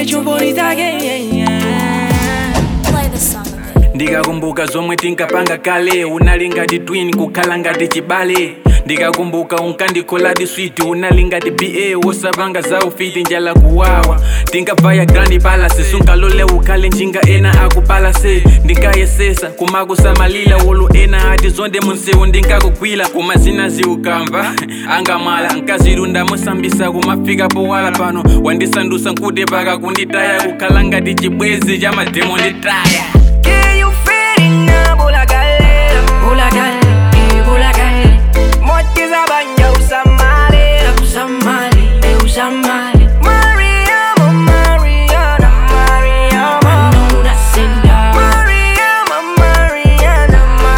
Ine chumboni zake yeah, yeah. Play the song again. ndikakumbuka zomwe tinkapanga kale unali ngati twin kukhala ngati chibale ndikakumbuka unkandikholadi switi unali ngati ba wosapanga za ufiti njala kuwawa tinkavaya grandi palasi sunkalole ukhale njinga ena akupalase ndinkayesesa kumakusamalila wolo ena ati zonde munsewu ndinkakugwila kumazina ziukamva angamala nkazilunda musambisa kumafika powala pano wandisandusa nkute paka kunditaya kukhala ngati chibwezi cha mademo nditaya Can you feel it now, bulagale? Bulagale, eh, bulagale. Motiza banya usamale, usamale, eh, usamale. Mariama, Mariana, Mariama. Anuna senda. Mariama, Mariana,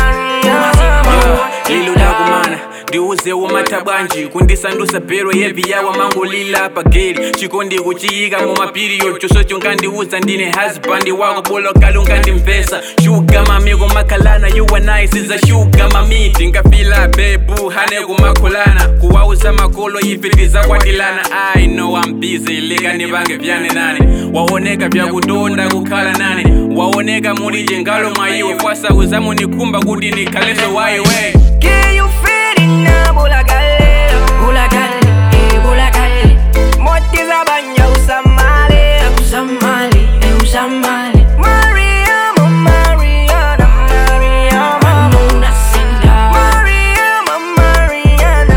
Mariama. liludakumana ndiuze umata bwanji kundisandusa pero yevi yawa mangolila pageli chikondi kuchiyika mumapiriyo choso chonkandiuza ndine husband wako bolokali unkandimvesa shuga mami kumakhalana yuwanayi siza shuga mami tingafila bebu hane kumakholana kuwauza makolo ife tizakwatilana i know i'm busy lekani vange vyane nane waoneka vyakutonda kukhala nane waoneka mulije ngalo mwayiwe kwasauza munikhumba kuti nikhaleso wayiwe Can you feel it now, bulagale? Bulagale, eh, bulagale. Motiza banya usamale, usamale, eh, usamale. Mariama, Mariana, Mariama. Anuna senda. Mariama, Mariana,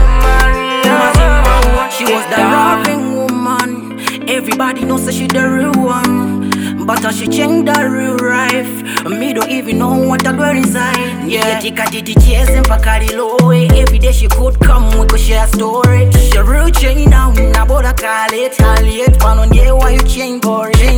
Mariama. She was the loving woman. Everybody knows that she the real one. But how she changed the real life Me don't even know what I girl inside Yeah, tikatiti chase mpaka lilowe Every day she could come, we could share a story She real change now, naboda kale Taliet, pano nye why you change boring